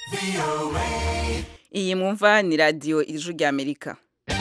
iyi mwumva ni radiyo ijwi ry'amerika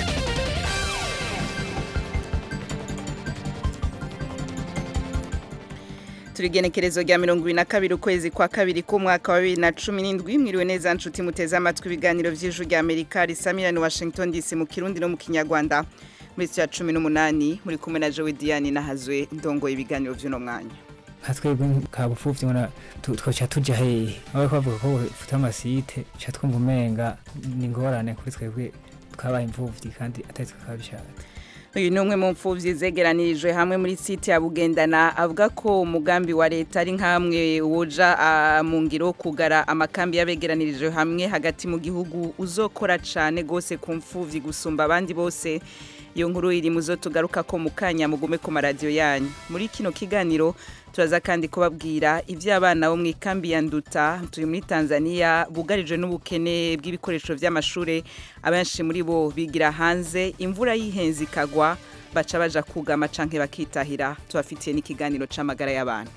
turigenekerezo rya mirongo ibiri na kabiri ukwezi kwa kabiri k'umwaka wa bibiri na cumi n'indwi mwiriwe neza nshuti muteze amatwi ibiganiro by'ijwi ry'amerika risamirana washington dc mu kirundi no mu kinyarwanda muri ya cumi n'umunani muri kumwe na jowe diane nahazwe ndongoye ibiganiro by'uno mwanya nka twebwe ka bupfuvyi ngona twoca tuja hehe aho bariko bavuga ko bufite amasite ca twumva umenga ni ingorane kuri twebwe twabaye imfuvyi kandi atari twe twabishatse uyu ni umwe mu mfuvyi zegeranirijwe hamwe muri site ya bugendana avuga ko umugambi wa leta ari nk'amwe woja ah, mu ngiro kugara amakambi y'abegeranirijwe hamwe hagati mu gihugu uzokora cane gose ku mfuvyi gusumba abandi bose iyo nkuru iri muzo tugaruka ko mu kanya mugume ku maradiyo yanyu muri kino kiganiro turaza kandi kubabwira iby'abana bo mu ikambi ya nduta turi muri tanzania bugarijwe n'ubukene bw'ibikoresho by'amashuri abenshi muri bo bigira hanze imvura y'ihenze ikagwa baca baja kugama canke bakitahira tubafitiye n'ikiganiro c'amagara y'abantu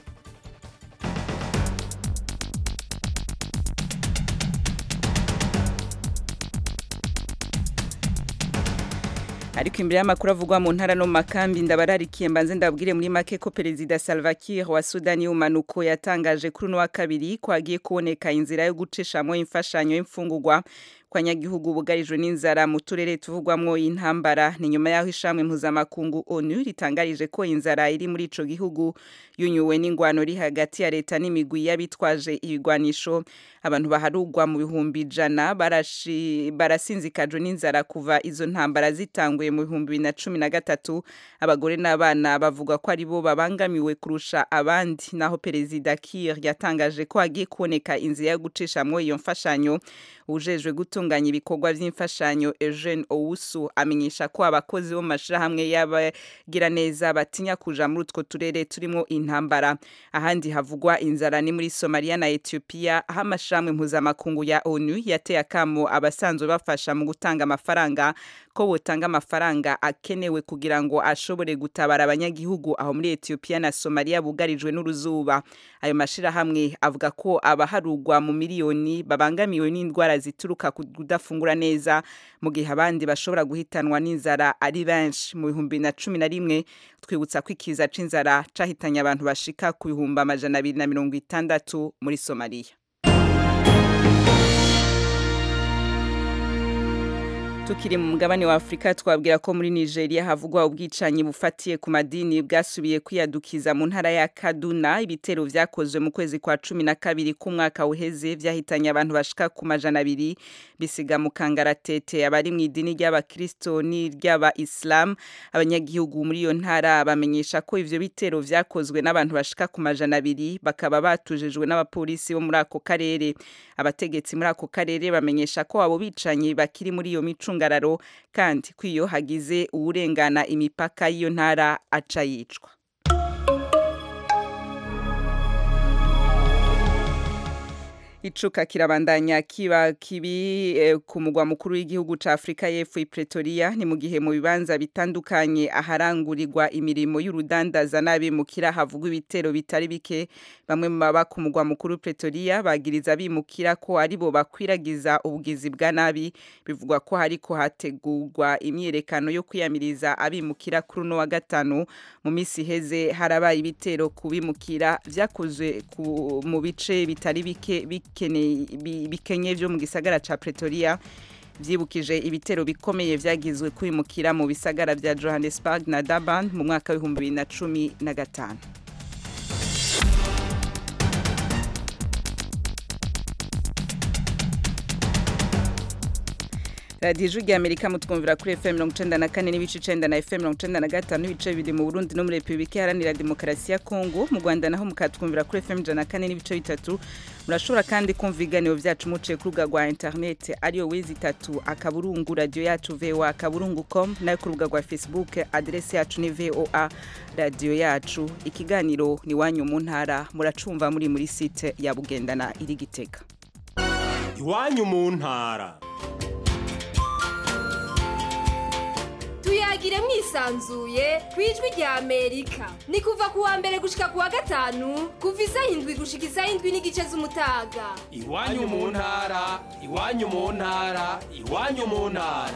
ariko imbere y'amakuru avugwa mu ntara no mu makambi ndabararikiye mbanze ndabwire muri make ko perezida Salva Kiir wa Sudani y'umanuko yatangaje kuri uno wa kabiri ko hagiye kuboneka inzira yo gucishamwo imfashanyo y'imfungurwa kwa nyagihugu bugarijwe n'inzara mu turere tuvugwamwo intambara ni nyuma yaho ishamwe mpuzamakungu ONU ritangarije ko inzara iri muri ico gihugu yunyuwe n'ingwano ri hagati ya leta n'imigwi y'abitwaje ibigwanisho abantu baharugwa mu bihumbi ijana barashi barasinzikajwe n'inzara kuva izo ntambara zitanguye mu bihumbi bibiri na cumi na gatatu abagore n'abana bavuga ko ari bo babangamiwe kurusha abandi naho perezida Kiir yatangaje ko hagiye kuboneka inzira yo gucishamwo iyo mfashanyo ujejwe gutunganya ibikorwa by'imfashanyo Eugene Owusu amenyesha ko abakozi bo mu mashirahamwe y'abagira neza batinya kuja muri utwo turere turimo intambara ahandi havugwa inzara ni muri Somalia na Ethiopia aho amashirahamwe mpuzamakungu ya ONU yateye akamo abasanzwe bafasha mu gutanga amafaranga ko botanga amafaranga akenewe kugira ngo ashobore gutabara abanyagihugu aho muri Ethiopia na Somalia bugarijwe n'uruzuba ayo mashirahamwe avuga ko abaharugwa mu miliyoni babangamiwe n'indwara zituruka ku kudafungura neza mu gihe abandi bashobora guhitanwa n'inzara ari benshi mu bihumbi na cumi na rimwe twibutsa ko ikiza c'inzara cahitanye abantu bashika ku bihumbi amajana abiri na mirongo itandatu muri Somalia tukiri mu mugabane wa Afrika twabwira ko muri Nigeria havugwa ubwicanyi bufatiye ku madini bwasubiye kwiyadukiza mu ntara ya Kaduna ibitero vyakozwe mu kwezi kwa cumi na kabiri k'umwaka uheze vyahitanye abantu bashika ku majana abiri bisiga mu kangaratete abari mu idini ry'abakristo n'iry'aba Islam abanyagihugu muri iyo ntara bamenyesha ko ivyo bitero vyakozwe n'abantu bashika ku majana abiri bakaba batujejwe n'abapolisi bo muri ako karere abategetsi muri ako karere bamenyesha ko abo bicanyi bakiri muri iyo mico micungararo kandi kwiyo hagize uwurengana imipaka y'iyo ntara aca yicwa icuka kirabandanya kiba kibi eh, ku mugwa mukuru w'igihugu ca Afrika y'Epfo i Pretoria ni mu gihe mu bibanza bitandukanye aharangurirwa imirimo y'urudandaza n'abimukira havugwa ibitero bitari bike bamwe mu baba ku mugwa mukuru Pretoria bagiriza bimukira ko ari bo bakwiragiza ubugizi bwa nabi bivugwa ko hariko hategurwa imyerekano yo kwiyamiriza abimukira kuri uno wa gatanu mu misi heze harabaye ibitero kubimukira vyakozwe mu bice bitari bike bikenye byo mu gisagara ca Pretoria vyibukije ibitero bikomeye vyagizwe kwimukira mu bisagara vya Johannesburg na Durban mu mwaka w'ibihumbi bibiri na cumi na gatanu radiyo ijwi rya amerika mutwumvira kuri fm mirongo icenda na kane n'ibice icenda na fm mirongo icenda na gatanu n'ibice bibiri mu burundi no muri repubulika iharanira demokarasi ya kongo mu rwanda naho mukatwumvira kuri fm ijana na kane n'ibice bitatu murashobora kandi kumva ibiganiro vyacu muciye ku rubuga rwa interineti ariyo wezi itatu akaburungu radiyo yacu voa akaburungu com nayo ku rubuga rwa facebook aderesi yacu ni voa radiyo yacu ikiganiro ni wanyu mu ntara muracumva muri muri site ya bugendana iri gitega iwanyu mu ntara tuyagire mwisanzuye ku ijwi rya amerika ni kuva ku wa mbere gushika ku wa gatanu kuva isaha indwi gushika isaha indwi n'igice z'umutaga iwanyu mu ntara iwanyu mu ntara iwanyu mu ntara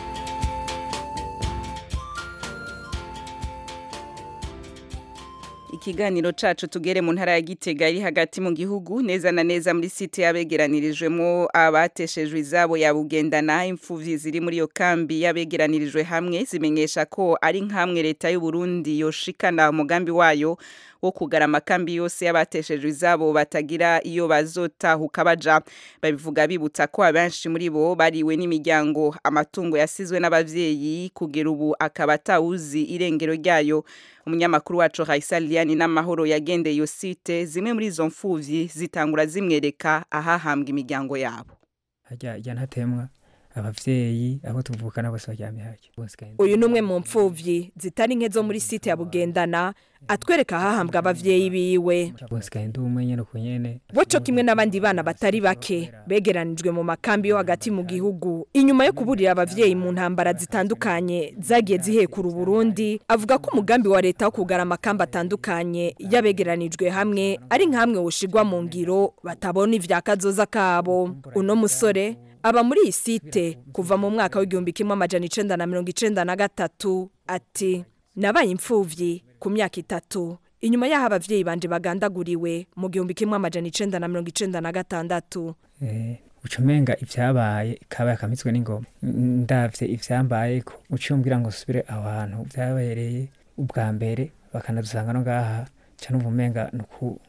ikiganiro cacu tugere mu ntara ya Gitega iri hagati mu gihugu neza na neza muri site yabegeranirijwemo abateshejwe izabo ya bugendana imfuvyi ziri muri iyo kambi yabegeranirijwe hamwe zimenyesha ko ari nkamwe leta y'u Burundi yoshikana umugambi wayo wo kugara amakambi yose y'abateshejwe izabo batagira iyo bazotahuka baja babivuga bibutsa ko abenshi muri bo bariwe n'imiryango amatungo yasizwe n'abavyeyi kugera ubu akaba atawuzi irengero ryayo umunyamakuru wacu Raisa Liani n'amahoro yagendeye iyo site zimwe muri izo mfuvyi zitangura zimwereka ahahambwa imiryango yabo hajya hajya ntatemwa abavyeyi abo tuvukana bose baryamye hajya uyu ni umwe mu mfuvyi zitari nke zo muri site ya bugendana atwereka ahahambwa abavyeyi biwe bose kandi umwe nyene ku nyene boco kimwe n'abandi bana batari bake begeranijwe mu makambi yo hagati mu gihugu inyuma yo kuburira abavyeyi mu ntambara zitandukanye zagiye zihekura Burundi avuga ko umugambi wa leta wo kugara amakambi atandukanye yabegeranijwe hamwe ari nkamwe woshigwa mu ngiro batabona ivyakazoza kabo uno musore aba muri iyi site kuva mu mwaka w'igihumbi kimwe amajana icenda na mirongo icenda na gatatu ati nabaye imfuvyi ku myaka itatu inyuma y'aho abavyeyi banje bagandaguriwe mu gihumbi kimwe amajana icenda na mirongo icenda na gatandatu eh ucumenga ivyabaye kabaye akamitswe n'ingoma ndavye ivyambaye ko ucumbwira ngo subire aho hantu vyabereye ubwa mbere bakanadusanga no ngaha ca numva umenga nuku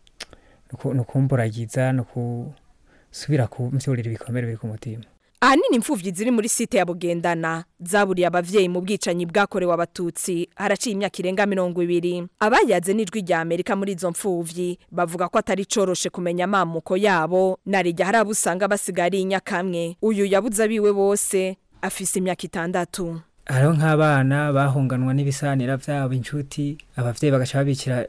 nukumburagiza nuku subira kumvyurira ibikomere biri ku mutima ahanini imfuvyi ziri muri site ya bugendana zaburiye abavyeyi mu bwicanyi bwakorewe abatutsi haraciye imyaka irenga mirongo ibiri abayaze n'ijwi rya amerika muri izo mfuvyi bavuga ko atari coroshe kumenya amamuko yabo narijya hari abo usanga basigaye ari inyakamwe uyu yabuze abiwe bose afise imyaka itandatu hariho nk'abana bahunganwa n'ibisanira vyabo inshuti abavyeyi bagaca babikira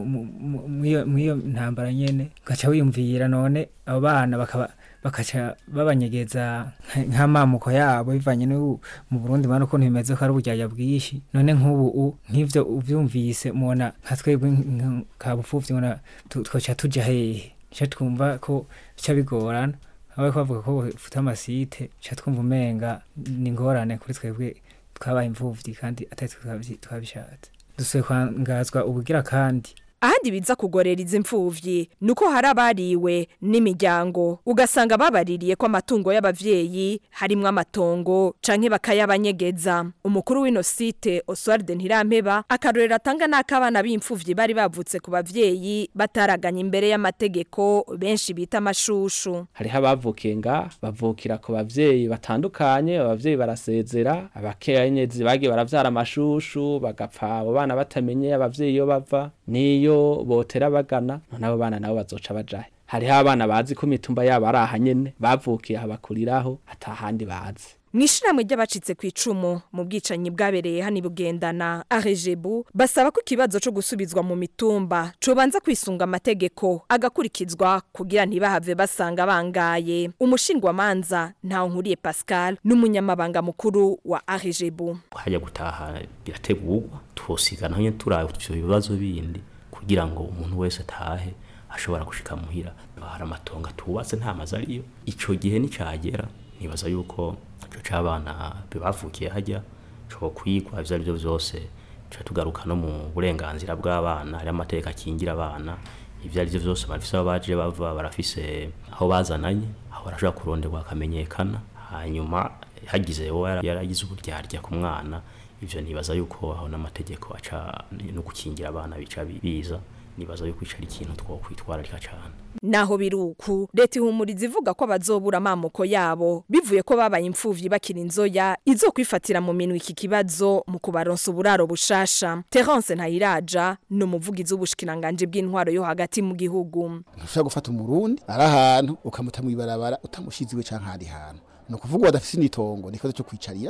mw'iyo ntambara nyene ugaca wiyumvira none abo bana bakaba bakaca babanyegeza nk'amamuko yabo bivanye n'ubu mu Burundi bana ukuntu bimeze ko ari uburyarya bwinshi none nk'ubu nk'ivyo uvyumvise mubona nka twebwe ka bupfuvyi mubona twoca tuja hehe ca twumva ko bica bigorana aho bavuga ko bafite amasite ca twumva umenga ni ingorane kuri twebwe twabaye imfuvyi kandi atari twabishatse dusuye kwangazwa ubugira kandi ahandi biza kugorera izi mfuvyi nuko hari abariwe n'imiryango ugasanga babaririye ko amatungo y'abavyeyi harimwo amatongo canke bakayabanyegeza umukuru w'ino site Oswald Ntirampeba akarorero atanga n'akabana b'imfuvyi bari bavutse ku bavyeyi bataraganye imbere y'amategeko benshi bita amashushu hariho abavukiye nga bavukira ku bavyeyi batandukanye abavyeyi barasezera abakenyezi bagiye baravyara amashushu bagapfa abo bana batamenye abavyeyi iyo bava niyo botera bagana none abo bana nabo bazoca bajahe hariho abana bazi ko imitumba yabo ari aha nyene bavukiye aha bakuriraho atahandi bazi mw'ishiramwe ry'abacitse ku icumu mu bwicanyi bwabereye hano bugendana arejebu basaba ko ikibazo cyo gusubizwa mu mitumba cobanza kwisunga amategeko agakurikizwa kugira ntibahave basanga bangaye umushingwamanza ntawe nkuriye pascal n'umunyamabanga mukuru wa arejebu hajya gutaha birategurwa twosigana nyine turaye ivyo bibazo bindi kugira ngo umuntu wese atahe ashobora gushika muhira hari amatongo atubatse nta mazu ariyo ico gihe nicagera nibaza yuko ico c'abana bavukiye hajya co kwigwa ivyo arivyo vyose tuca tugaruka no mu burenganzira bw'abana hari amategeko akingira abana ivyo arivyo vyose barafise aho baje bava barafise aho bazananye aho barashobora kuronderwa akamenyekana hanyuma hagize uwo yaragize uburyarya ku mwana ivyo nibaza yuko aho n'amategeko aca no gukingira abana bica biza nibaza yuko ico ari ikintu twokwitwararika cane naho biruku leta ihumuriza ivuga ko bazobura amamoko yabo bivuye ko babaye imfuvyi bakiri inzoya izo kwifatira mu minwe iki kibazo mu kubaronsa uburaro bushasha Terence Ntayiraja ni umuvugizi w'ubushikiranganje bw'intwaro yo hagati mu gihugu ntushobora gufata umurundi ari ahantu ukamuta mu ibarabara utamushiziwe canke ahandi hantu ni ukuvuga badafise n'itongo ni ikibazo cyo kwicarira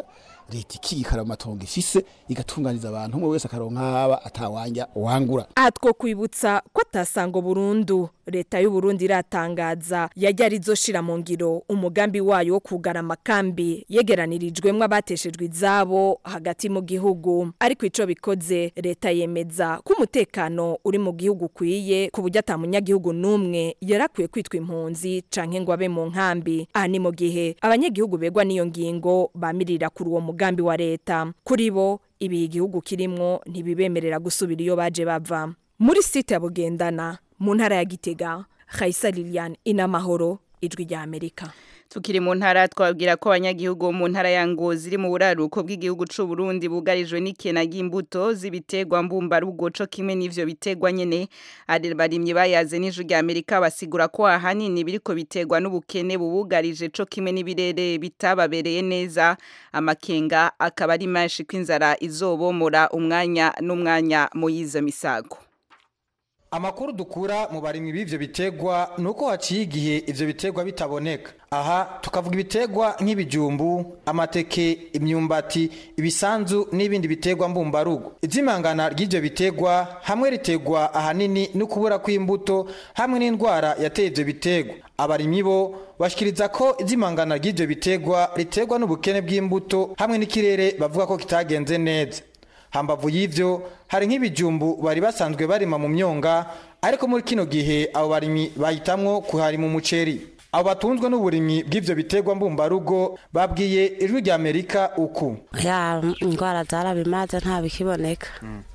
leta ikikara mu matongo ifise igatunganiza abantu umwe wese akaronka haba atawanja wangura aha twokwibutsa ko atasango burundu leta y'u Burundi iratangaza yajya arizoshira mu ngiro umugambi wayo wo kugara amakambi yegeranirijwemwo abateshejwe izabo hagati mu gihugu ariko ico bikoze leta yemeza ko umutekano uri mu gihugu ukwiye ku buryo ata munyagihugu n'umwe yarakwiye kwitwa impunzi canke ngo abe mu nkambi aha ni mu gihe abanyagihugu begwa n'iyo ngingo bamirira kuri uwo mugambi wa leta kuri bo ibi igihugu kirimwo ntibibemerera gusubira iyo baje bava muri site ya bugendana mu ntara ya gitega Khaisa Liliane inamahoro ijwi rya Amerika tukiri mu ntara twabwira ko abanyagihugu bo mu ntara ya Ngozi iri mu buraruko bw'igihugu c'u Burundi bugarijwe n'ikena ry'imbuto z'ibiterwa mbumbarugo co kimwe n'ivyo biterwa nyene ari barimye bayaze n'ijwi rya Amerika basigura ko ahanini biriko biterwa n'ubukene bubugarije co kimwe n'ibirere bitababereye neza amakenga akaba ari menshi kw'inzara izobomora umwanya n'umwanya mu yizo misago Amakuru dukura mu barimyi b'ivyo bitegwa nuko haciye igihe ivyo bitegwa bitaboneka. Aha tukavuga ibitegwa nk'ibijumbu, amateke, imyumbati, ibisanzu n'ibindi bitegwa mbumbarugo. Izimangana ry'ivyo bitegwa hamwe ritegwa ahanini no kubura kw'imbuto hamwe n'indwara yateye ivyo bitegwa. Abarimyi bo bashikiriza ko izimangana ry'ivyo bitegwa ritegwa n'ubukene bw'imbuto hamwe n'ikirere bavuga ko kitagenze neza. hambavu y'ivyo hari nk'ibijumbu bari basanzwe barima mu myonga ariko muri kino gihe abo barimyi bahitamwo kuharima umuceri abo batunzwe n'uburimyi bw'ivyo biterwa mbumbarugo babwiye ijwi rya amerika uku ya indwara zarabimaze nta bikiboneka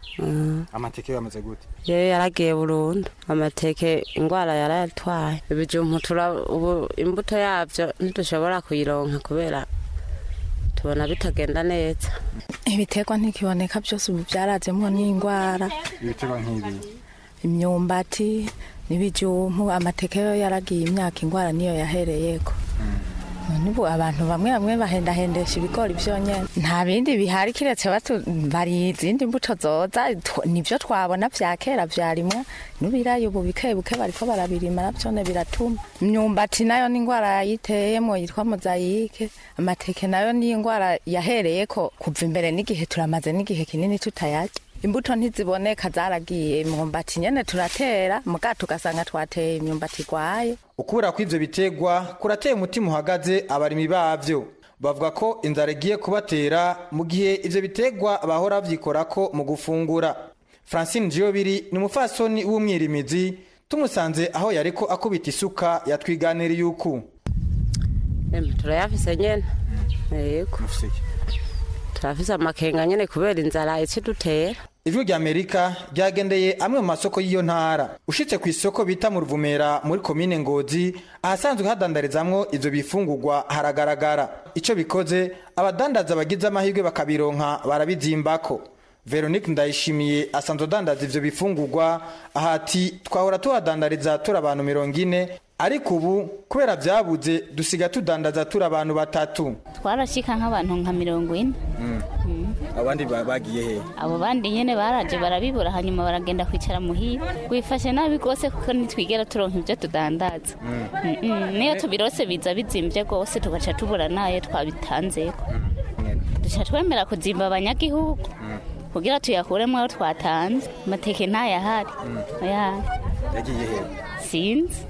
amateke yamaze gute yewe yaragiye burundu amateke indwara yarayatwaye ibijumbu tura ubu imbuto yavyo ntidushobora kuyironka kubera tubona bitagenda neza ibiterwa ntikiboneka byose ubu byarazemo n'indwara ibiterwa nk'ibi imyumbati n'ibijumbu amateke yo yaragiye imyaka indwara niyo yahereyeko nubu abantu bamwe bamwe bahendahendesha ibigori byonyine nta bindi bihari kiretse batu bari izindi mbuto zoza tw- nibyo twabona vya kera vyarimwa n'ubirayi ubu bike buke bariko barabirima navyone biratuma imyumbati nayo ni indwara yayiteyemo yitwa mozayike amateke nayo ni indwara yahereyeko kuva imbere n'igihe turamaze n'igihe kinini tutayarya imbuto ntiziboneka zaragiye imyumbati nyene turatera muga tugasanga twateye imyumbati igwaye ukubura kw'ivyo bitegwa kurateye umutima uhagaze abarimyi bavyo bavuga ko inzara igiye kubatera mu gihe ivyo bitegwa bahora bavyikorako mu gufungura francine jiyobiri ni umufasoni w'umwirimizi tumusanze aho yariko akubita isuka yatwiganiriye uku Em, turayafise nyene yego turafise amakenga nyene kubera inzara icidutera ijwi rya amerika ryagendeye amwe mu masoko y'iyo ntara ushitse ku isoko bita mu ruvumera muri komine ngozi ahasanzwe hadandarizamwo ivyo bifungurwa haragaragara ico bikoze abadandaza bagize amahirwe bakabironka barabizimbako veronique ndayishimiye asanzwe adandaza ivyo bifungurwa ahati twahora tuhadandariza turi abantu mirongo ine ariko ubu kubera vyabuze dusiga tudandaza turi abantu batatu twarashika nk'abantu nka mirongo ine abandi bagiye he abo bandi nyene baraje barabibura hanyuma baragenda kwicara muhira wifashe nabi rwose kuko ntitwigera turonka ibyo tudandaza Mm-mm. niyo tubirose biza bizimvye rwose tugaca tubura nayo twabitanzeko duca twemera kuzimba abanyagihugu kugira tuyakuremwo ayo twatanze amateke ntayahari oya yagiye he sinzi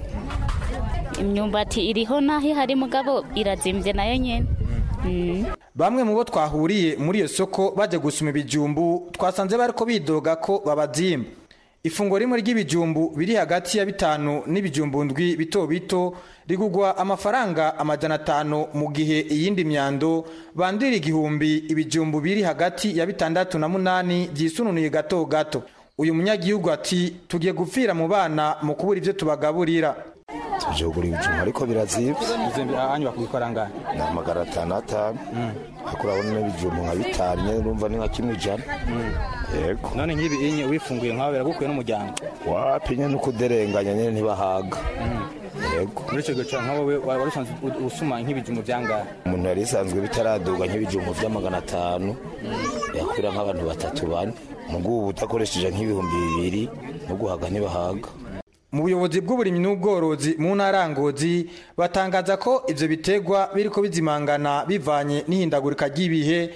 imyumbati iriho naho ihari mugabo irazimvye nayo nyene Mm. bamwe mu bo twahuriye muri iyo soko bajya gusuma ibijumbu twasanze bariko bidoga ko babazimba ifunguro rimwe ry'ibijumbu biri hagati ya bitanu n'ibijumbu ndwi bito bito rigugwa amafaranga amajana atanu mu gihe iyindi myando bandira igihumbi ibijumbu biri hagati ya bitandatu na munani byisununuye gato gato uyu munyagihugu ati tugiye gupfira mu bana mu kubura ibyo tubagaburira tuje kugura ibijumba ariko birazibye hanyu bakubikora ngahe ni amagana atanu atanu ariko urabona n'ibijumba nka bitanu nyine urumva ni nka kimwe ijana yego none nk'ibi inye wifunguye nkawe biragukuye n'umuryango wapi nyine uko uderenganya nyine ntibahaga yego muri icyo gihe nka wowe wari usanzwe usuma nk'ibijumbu byangahe umuntu yari isanzwe bitaraduga nk'ibijumba by'amagana atanu yakwira nk'abantu batatu bane mu bw'ubu udakoresheje nk'ibihumbi bibiri no guhaga ntibahaga mu buyobozi bw'uburimyi n'ubworozi mu ntara ya ngozi batangaza ko ivyo bitegwa biriko bizimangana bivanye n'ihindagurika ry'ibihe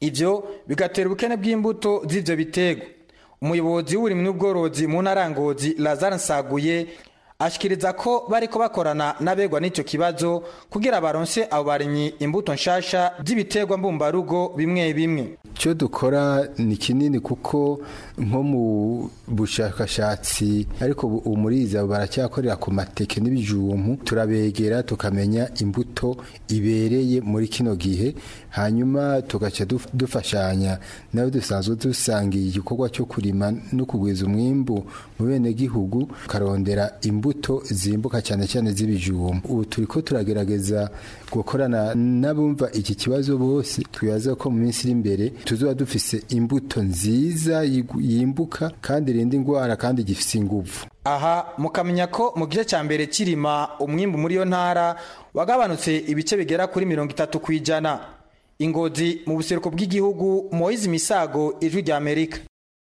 ivyo bigatera ubukene bw'imbuto z'ivyo biterwa umuyobozi w'uburimyi n'ubworozi mu ntara ya ngozi lazare nsaguye ashikiriza ko bariko bakorana n'abegwa n'ico kibazo kugira baronse abo barimyi imbuto nshasha z'ibiterwa mbumbarugo bimwe bimwe icyo dukora ni kinini kuko nko mu bushakashatsi ariko ubu muriza baracyakorera ku mateke n'ibijumbu turabegera tukamenya imbuto ibereye muri kino gihe hanyuma tugaca duf- dufashanya nawe dusanzwe dusangiye igikorwa cyo kurima no kugwiza umwimbu mu bene gihugu karondera imbuto zimbuka cyane cyane z'ibijumbu ubu turiko turagerageza gukorana n'abumva iki kibazo bose twibaza ko mu minsi iri imbere tuzoba dufise imbuto nziza yigu- yimbuka kandi irinda indwara kandi gifise inguvu aha mukamenya ko mu gice cya mbere kirima umwimbu muri iyo ntara wagabanutse ibice bigera kuri mirongo itatu ku ijana ingozi mu buseruko bw'igihugu moyizi misago ijwi rya amerika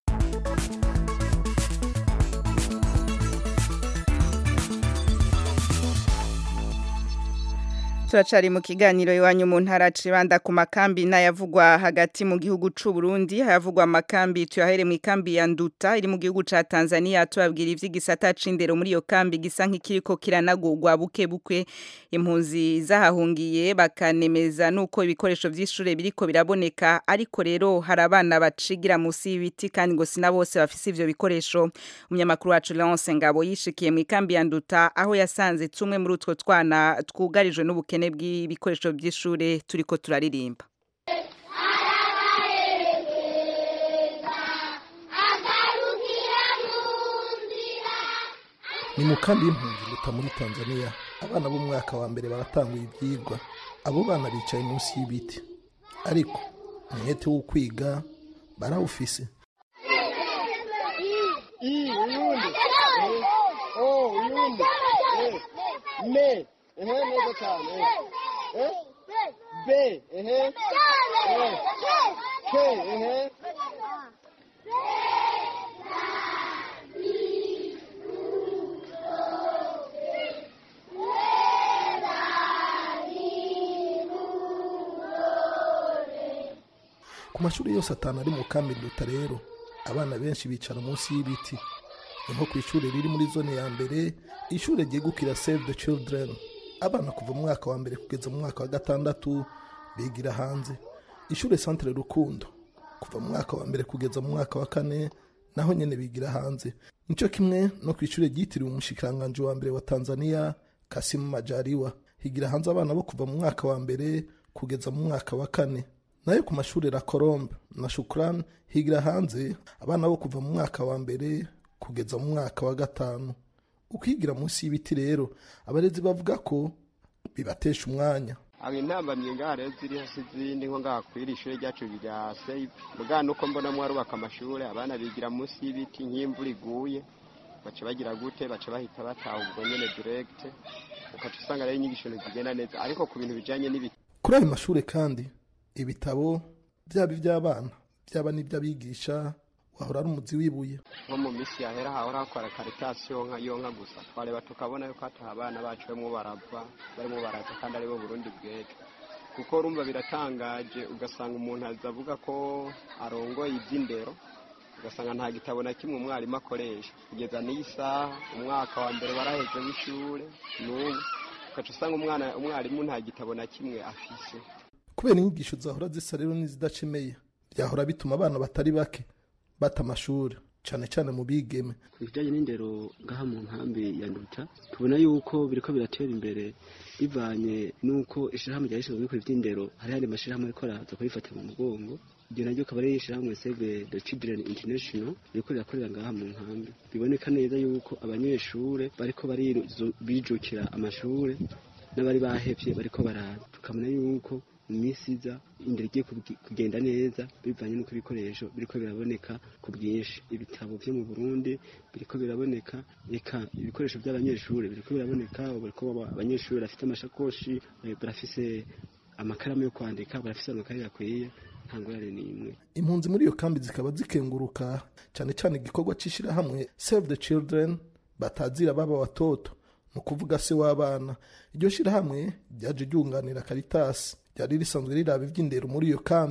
turacari mu kiganiro iwanyu mu ntara cibanda ku makambi n'ayavugwa hagati mu gihugu c'u Burundi hayavugwa amakambi tuyahere mu ikambi ya Nduta iri mu gihugu ca Tanzania tubabwira ivy'igisata c'indero muri iyo kambi gisa nk'ikiriko kiranagurwa buke buke impunzi zahahungiye bakanemeza nuko ibikoresho vy'ishure biriko biraboneka ariko rero hari abana bacigira musi y'ibiti kandi ngo sina bose bafise ivyo bikoresho umunyamakuru wacu Leonce Ngabo yishikiye mu ikambi ya Nduta aho yasanze tumwe muri utwo twana twugarijwe n'ubukene bw'ibikoresho by'ishure turiko turaririmba ni mu kambi y'impunzi guta muri tanzania abana b'umwaka wa mbere baratanguye ibyigwa abo bana bicaye munsi y'ibiti ariko umwete wo kwiga barawufise me ehe neza cyane eh b ehe k ehe ku mashuri yose atanu ari mu kambi nduta rero abana benshi bicara munsi y'ibiti ni nko ku ishuri riri muri zone ya mbere ishuri ryegukira save the children abana kuva mu mwaka wa mbere kugeza mu mwaka wa gatandatu bigira hanze ishuri centre rukundo kuva mu mwaka wa mbere kugeza mu mwaka wa kane naho nyene bigira hanze nico kimwe no ku ishuri ryitiriwe umushikiranganji wa mbere wa tanzania kasimu majaliwa higira hanze abana bo kuva mu mwaka wa mbere kugeza mu mwaka wa kane nayo ku mashuri la colombe na shukran higira hanze abana bo kuva mu mwaka wa mbere kugeza mu mwaka wa gatanu ukwigira munsi y'ibiti rero abarezi bavuga ko bibatesha umwanya aba intambamye ngaha rero ziri hasi izindi nko ngaha kwiri ishuri ryacu rya save mugana nuko mbona mwarubaka amashuri abana bigira munsi y'ibiti nk'imvura iguye baca bagira gute baca bahita bataha ubwo nyene direct ukaca usanga rero inyigisho ntizigenda neza ariko ku bintu bijanye n'ibiti kuri ayo mashuri kandi ibitabo byaba iby'abana byaba n'iby'abigisha wahora ari umuzi w'ibuye nko mu minsi yahera hahora hakora karitasi yonka yonka gusa twareba tukabona yuko hataha abana bacu barimo barava barimo baraza kandi aribo burundi bw'ejo kuko urumva biratangaje ugasanga umuntu aza avuga ko arongoye iby'indero ugasanga nta gitabo na kimwe umwarimu akoresha kugeza n'iyi saha umwaka wa mbere waraheze w'ishure n'ubu ugaca usanga umwana umwarimu nta gitabo na kimwe afise kubera inyigisho zahora zisa rero n'izidacemeye byahora bituma abana batari bake bata amashuri cyane cyane mu bigeme ku bijyanye n'indero ngaha mu nkambi ya nduta tubona yuko biriko biratera imbere bivanye n'uko ishyirahamwe rya rishinzwe gukora iby'indero hari hari amashyirahamwe ariko araza kubifata mu mugongo iryo naryo akaba ari ishyirahamwe save the children international ririko rirakorera ngaha mu nkambi biboneka neza yuko abanyeshure bariko barizu- bijukira amashure n'abari bahevye bariko baraza tukabona yuko mu minsi iza indero igiye kugi- kugenda neza bivanye n'uko ibikoresho biriko biraboneka ku bwinshi ibitabo vyo mu burundi biriko biraboneka eka ibikoresho by'abanyeshuri biriko biraboneka ubu bariko baba- abanyeshuri bafite amashakoshi eh, barafise amakaramu yo kwandika barafise amakaye akwiye nta ngorane n'imwe impunzi muri iyo kambi zikaba zikenguruka cyane cyane igikorwa cy'ishyirahamwe save the children batazira baba watoto ni ukuvuga se w'abana iryo shyirahamwe ryaje ryunganira karitasi ryari risanzwe riraba iby'indero muri iyo kambi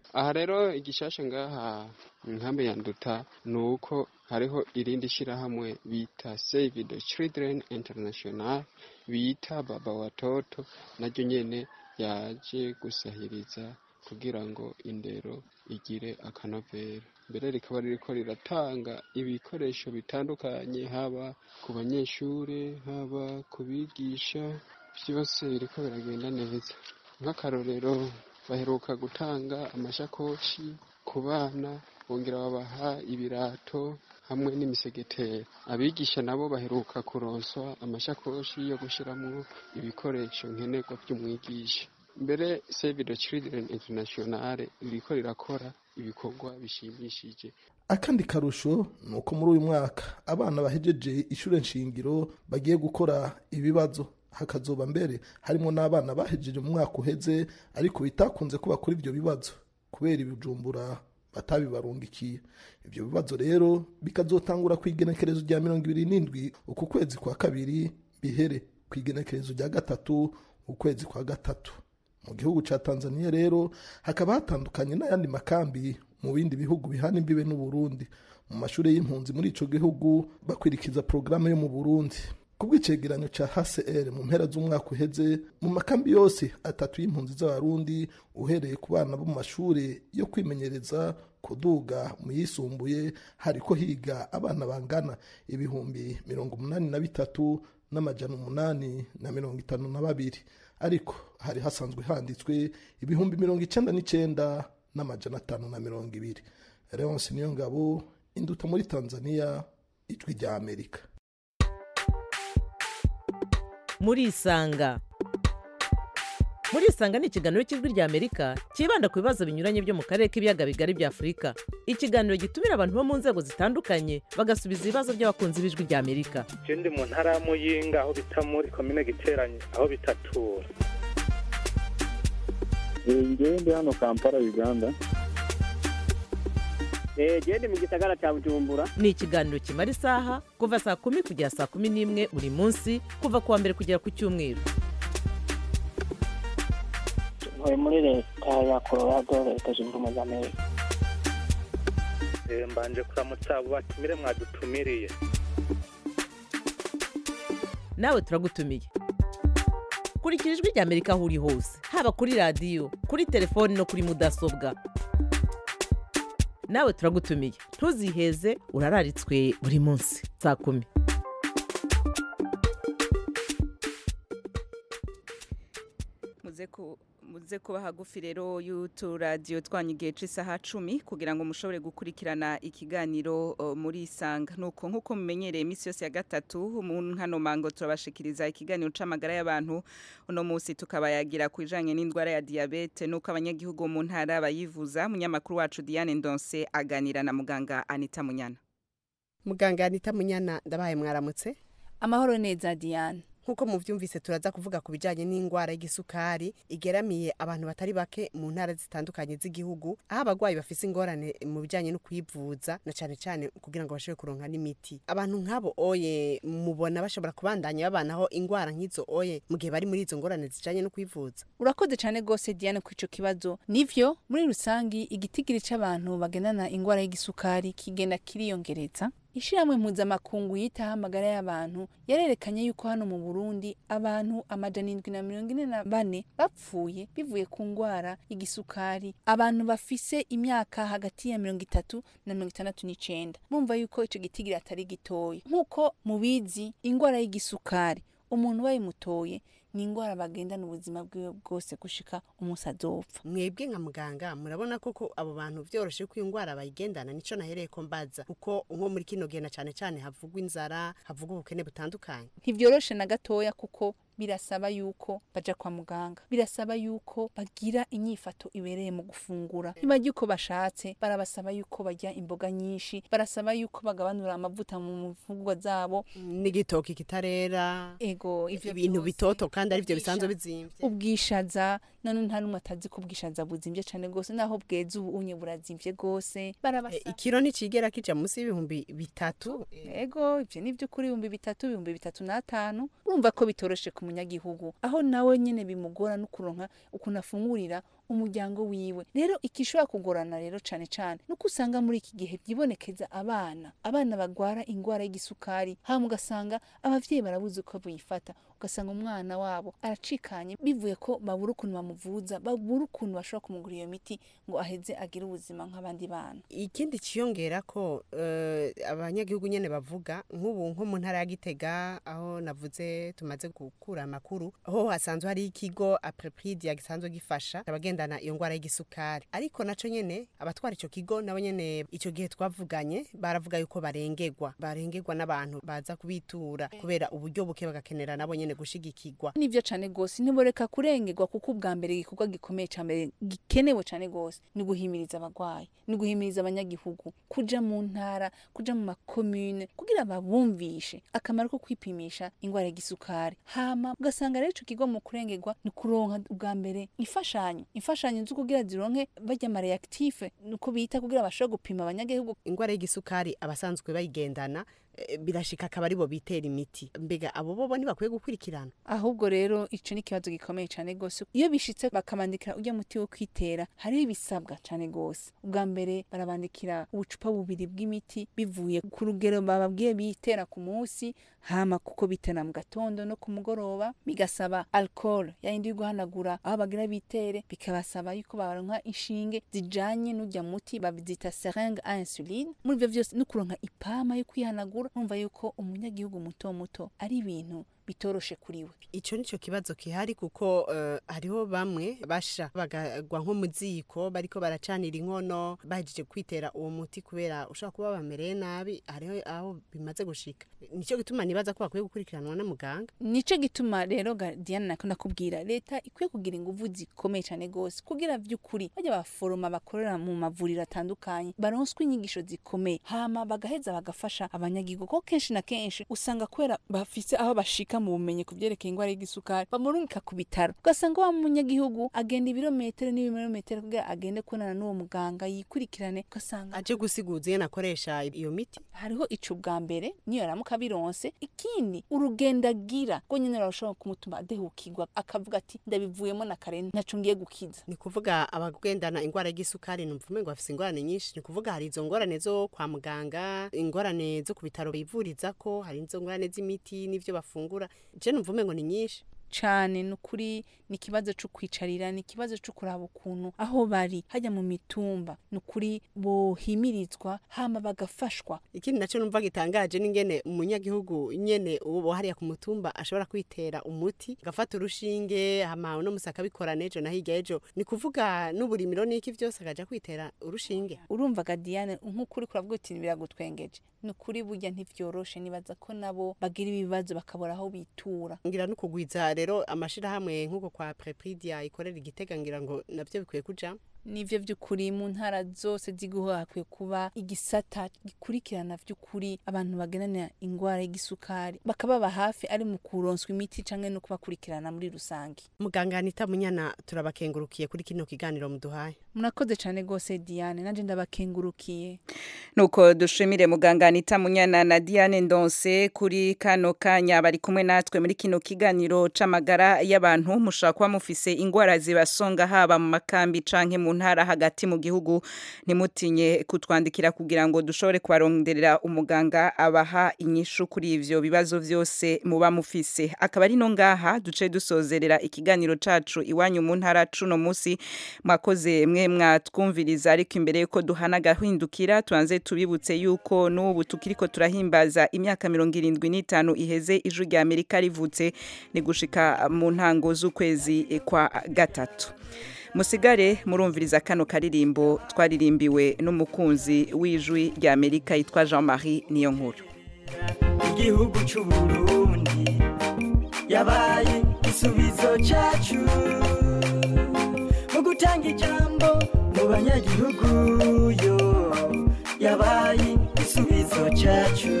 aha rero igishasha ngaha mu nkambi ya nduta ni uko hariho irindi shyirahamwe bita save the children international bita baba watoto naryo nyene yaje gusahiriza kugira ngo indero igire akanovera mbere rikaba ririko riratanga ibikoresho bitandukanye haba ku banyeshure haba ku bigisha byose biriko biragenda neza nk'akarorero baheruka gutanga amashakoshi ku bana bongera babaha ibirato hamwe n'imisegetera abigisha nabo baheruka kuronswa amashakoshi yo gushyiramo ibikoresho nkenerwa by'umwigisha mbere save the children international ririko rirakora ibikorwa bishimishije akandi karusho ni uko muri uyu mwaka abana bahejeje ishure nshingiro bagiye gukora ibibazo hakazoba mbere harimo n'abana bahejeje mu mwaka uheze ariko bitakunze kuba kuri ibyo bibazo kubera ibijumbura batabibarungikiye ibyo bibazo rero bikazotangura ku igenekerezo rya mirongo ibiri n'indwi uku kwezi kwa kabiri bihere ku igenekerezo rya gatatu ukwezi kwa gatatu mu gihugu cya tanzania rero hakaba hatandukanye n'ayandi makambi mu bindi bihugu bihana imbibe n'uburundi mu mashuri y'impunzi muri ico gihugu bakwirikiza porogaramu yo mu burundi ku bw'icegeranyo cya hcr mu mpera z'umwaka uheze mu makambi yose atatu y'impunzi z'abarundi uhereye ku bana bo mu mashuri yo kwimenyereza kuduga mu yisumbuye hariko higa abana bangana ibihumbi mirongo umunani na bitatu n'amajana umunani na mirongo itanu na babiri ariko hari hasanzwe handitswe ibihumbi mirongo icenda n'icenda n'amajana atanu na mirongo ibiri leonce niyo ngabo induta muri tanzania ijwi rya amerika murisanga murisanga ni ikiganiro cy'ijwi rya amerika cyibanda ku bibazo binyuranye byo mu karere k'ibiyaga bigari bya afurika ikiganiro gitumira abantu bo mu nzego zitandukanye bagasubiza ibibazo by'abakunzi b'ijwi rya amerika je ndi mu ntara ya muyinga aho bita muri komine giteranye aho bitatura ngewe ndi hano kampala uganda genda mu gisagara cya bujumbura ni ikiganiro kimara isaha kuva saa kumi kugera saa kumi n'imwe buri munsi kuva ku wa mbere kugera ku cyumweru ntuye muri leta ya colorado leta zunze ubumwe za amerika Eh, mbanje kuramutsa abo batumire mwadutumiriye nawe turagutumiye kurikira ijwi rya amerika aho uri hose haba kuri radiyo kuri telefoni no kuri mudasobwa nawe turagutumiye ntuziheze urararitswe buri munsi saa kumi muze ku muze kuba hagufi rero y'uturadiyo twanyu igihe cy'isaha cumi kugira ngo mushobore gukurikirana ikiganiro uh, muri isanga nuko nk'uko mumenyereye iminsi yose ya gatatu mu nkano mango turabashikiriza ikiganiro c'amagara y'abantu uno munsi tukabayagira ku ijanye n'indwara ya diyabete nuko abanyagihugu mu ntara bayivuza munyamakuru wacu Diane Ndonse aganira na muganga Anita Munyana muganga anita munyana ndabaye mwaramutse amahoro neza diane nk'uko muvyumvise turaza kuvuga ku bijanye n'indwara y'igisukari igeramiye abantu batari bake mu ntara zitandukanye z'igihugu aho abagwayi bafise ingorane mu bijanye no kwivuza na cane cane kugira ngo bashobore kuronka n'imiti abantu nk'abo oye mubona bashobora kubandanya babanaho ingwara nk'izo oye mu gihe bari muri izo ngorane zijanye no kwivuza urakoze cyane rwose diane ku ico kibazo nivyo muri rusangi igitigiri c'abantu bagendana ingwara y'igisukari kigenda kiriyongereza ishyirahamwe mpuzamakungu yitaho amagara y'abantu yarerekanye yuko hano mu burundi abantu amajana indwi na mirongo ine na bane bapfuye bivuye ku ndwara y'igisukari abantu bafise imyaka hagati ya mirongo itatu na mirongo itandatu n'icenda bumva yuko ico gitigiri atari gitoya nk'uko mubizi indwara y'igisukari umuntu bayimutoye ni indwara bagendana ubuzima bwiwe bwose gushika umunsi azopfa mwebwe nka muganga murabona koko abo bantu vyoroshe ko iyo ndwara bayigendana nico nahereye ko mbaza kuko nko muri kino gihe na cane cane havugwa inzara havugwa ubukene butandukanye ntivyoroshe na gatoya kuko birasaba yuko baja kwa muganga birasaba yuko bagira inyifato ibereye mu gufungura ntibarya uko bashatse barabasaba yuko barya imboga nyinshi barasaba yuko bagabanura amavuta mu mfungurwa zabo n'igitoki kitarera ego ivyo ibintu vyose. bitoto kandi arivyo bisanzwe bizimvye ubwishaza none nta n'umwe atazi ko ubwishaza buzimvye cane gose naho bweze ubu unye burazimvye gose barabasaba ikiro nticigera kija munsi y'ibihumbi bitatu ego ivyo ni vy'ukuri ibihumbi bitatu ibihumbi bitatu n'atanu urumva ko bitoroshe ku munyagihugu aho nawe nyene bimugora no kuronka ukuntu afungurira umuryango wiwe rero ikishobora kugorana rero cane cane nuko usanga muri iki gihe byibonekeza abana abana bagwara ingwara y'igisukari hama ugasanga abavyeyi barabuze uko buyifata ugasanga umwana wabo aracikanye bivuye ko babura ukuntu bamuvuza babura ukuntu bashobora kumugura iyo miti ngo aheze agire ubuzima nk'abandi bana ikindi ciyongera ko eh, abanyagihugu nyene bavuga nk'ubu nko mu ntara ya Gitega aho navuze tumaze gukura amakuru aho hasanzwe hari ikigo Aprepridia gisanzwe gifasha abagendana iyo ngwara y'igisukari ariko naco nyene abatwara ico kigo nabo nyene ico gihe twavuganye baravuga yuko barengegwa barengegwa n'abantu baza kubitura kubera uburyo buke bagakenera nabo nyene gushigikirwa nivyo cane gose ntiboreka kurengerwa kuko ubwa mbere igikorwa gikomeye ca mbere gikenewe cane gose ni guhimiriza abagwayi ni guhimiriza abanyagihugu kuja mu ntara kuja mu makomune kugira babumvishe akamaro ko kwipimisha ingwara y'igisukari hama ugasanga rero ico kigo mu kurengerwa ni kuronka ubwa mbere imfashanyo imfashanyo zo kugira zironke barya amareaktife nuko bita kugira bashobore gupima abanyagihugu ingwara y'igisukari abasanzwe bayigendana eh, birashika akaba aribo bitera imiti mbega abo bobo ntibakwiye gukurikirana ahubwo rero ico ni ikibazo gikomeye cane gose iyo bishitse bakamandikira urya muti wo kwitera hariho ibisabwa cane gose ubwa mbere barabandikira ubucupa bubiri bw'imiti bivuye ku rugero bababwiye bitera ku munsi hama kuko bitera mu gatondo no ku mugoroba bigasaba alcohol yayindi yo guhanagura aho bagira bitere bikabasaba yuko baronka inshinge zijanye n'urya muti bavyita seringue à insuline muri ivyo vyose no kuronka ipama yo kwihanagura numva yuko umunyagihugu muto muto ari ibintu bitoroshe kuri we ico nico kibazo kihari kuko uh, hariho bamwe basha bagagwa nko mu ziko bariko baracanira inkono bahejeje kwitera uwo muti kubera ushobora kuba bamereye nabi hariho aho bimaze gushika nico gituma nibaza ko bakwiye gukurikiranwa na muganga nico gituma rero ga- Diana nako nakubwira leta ikwiye kugira inguvu zikomeye cane gose kugira vy'ukuri bajya baforoma bakorera mu mavuriro atandukanye baronswe inyigisho zikomeye hama bagaheza bagafasha abanyagihugu kuko kenshi na kenshi usanga kubera bafise aho bashika mu bumenyi ku vyerekeye ingwara y'igisukari bamurungika ku bitaro ugasanga wa munyagihugu agenda ibirometero n'ibirometero kugira agende kubonana n'uwo muganga yikurikirane ugasanga aje gusiguza iyo nakoresha iyo miti hariho ico bwa mbere niyo yaramuka bironse ikindi urugendo agira rwo nyene rurashobora kumutuma adehukirwa akavuga ati ndabivuyemo na kare ntaco ngiye gukiza ni kuvuga abagendana ingwara y'igisukari numva umengo bafise ingorane nyinshi ni kuvuga hari izo ngorane zo kwa muganga ingorane zo ku bitaro bivurizako hari izo ngorane z'imiti n'ivyo bafungura je numva umengo ni nyinshi cane ni ukuri ni ikibazo co kwicarira ni ikibazo co kuraba ukuntu aho bari hajya mu mitumba ni ukuri bohimirizwa hama bagafashwa ikindi naco numva gitangaje n'ingene umunyagihugu nyene uwo hariya ku mutumba ashobora kwitera umuti agafata urushinge hama uno musi akabikorana ejo na hirya ejo ni kuvuga n'uburimiro n'iki vyose akaja kwitera urushinge urumva ga Diane nk'ukuri kuravuga uti biragutwengeje ni ukuri burya ntivyoroshe nibaza ko nabo bagira ibibazo bakabura aho bitura ngira no kugwiza rero amashirahamwe nk'uko kwa Prepridia ikorera igitega ngira ngo navyo bikwiye kuja nivyo vy'ukuri mu ntara zose z'igihugu hakwiye kuba igisata gikurikirana vy'ukuri abantu bagenana ingwara y'igisukari bakababa hafi ari mu kuronswa imiti canke no kubakurikirana muri rusange muganga Anita Munyana turabakengurukiye kuri kino kiganiro muduhaye murakoze cane gose Diane nanje ndabakengurukiye nuko dushimire muganga Anita Munyana na Diane Ndonse kuri kano kanya bari kumwe natwe muri kino kiganiro c'amagara y'abantu mushaka kuba mufise ingwara zibasonga haba mu makambi canke mu ntara hagati mu gihugu ntimutinye kutwandikira kugira ngo dushobore kubaronderera umuganga abaha inyishu kuri ivyo bibazo vyose muba mufise akaba ari no ngaha duce dusozerera ikiganiro cacu iwanyu mu ntara cuno musi mwakoze mwe mwatwumviriza ariko imbere yuko duhana gahindukira tuanze tubibutse yuko n'ubu tukiriko turahimbaza imyaka mirongo irindwi n'itanu iheze ijwi rya Amerika rivutse ni gushika mu ntango z'ukwezi kwa gatatu musigare murumviriza kano karirimbo twaririmbiwe n'umukunzi w'ijwi rya Amerika yitwa Jean-Marie Niyonkuru igihugu cy'u Burundi yabaye igisubizo cyacu mu gutanga ijambo mu banyagihugu yo yabaye igisubizo cyacu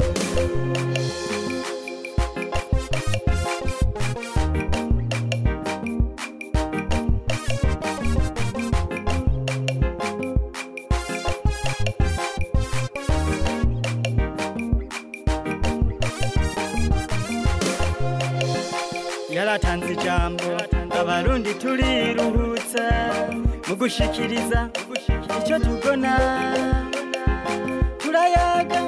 yaratanze ijambo abarundi turiruhutsa mu gushikiriza icyo tubona turayaga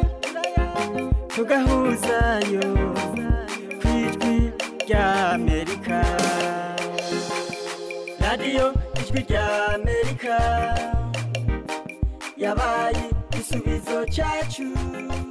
tugahuzayo ku ijwi rya amerika radiyo ijwi rya amerika yabaye igisubizo cyacu